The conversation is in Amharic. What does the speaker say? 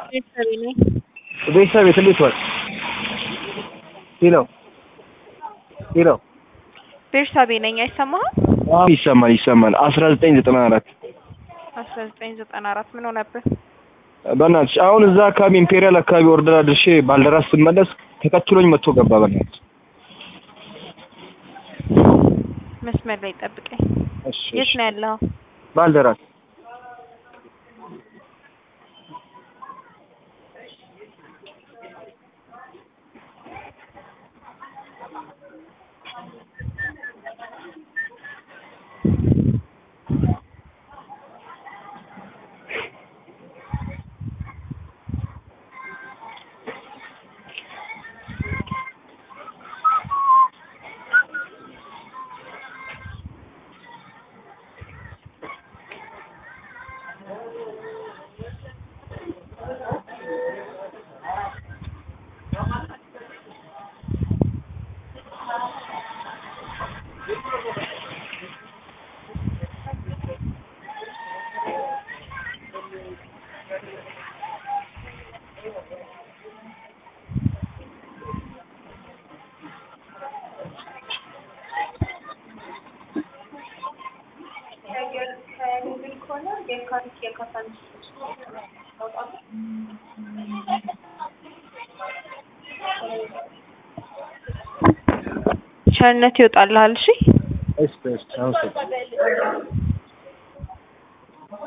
ቤተሰቤ ነኝ። ቤተሰብ ቤት እንዴት ዋል? ሄሎ ሄሎ ቤርሳቤ ነኝ። አይሰማህም? አዎ ይሰማል ይሰማል። አስራ ዘጠኝ ዘጠና አራት አስራ ዘጠኝ ዘጠና አራት ምን ሆነብህ? በእናትሽ አሁን እዛ አካባቢ ኢምፔሪያል አካባቢ ኦርደር አድርሼ ባልደራስ ስመለስ ተከትሎኝ መጥቶ ገባ። በእናትሽ መስመር ላይ ጠብቀኝ። እሺ የት እሺ። ነው ያለው? ባልደራስ ቸርነት ይወጣልሃል። እሺ እሺ እሺ አመሰግናለሁ።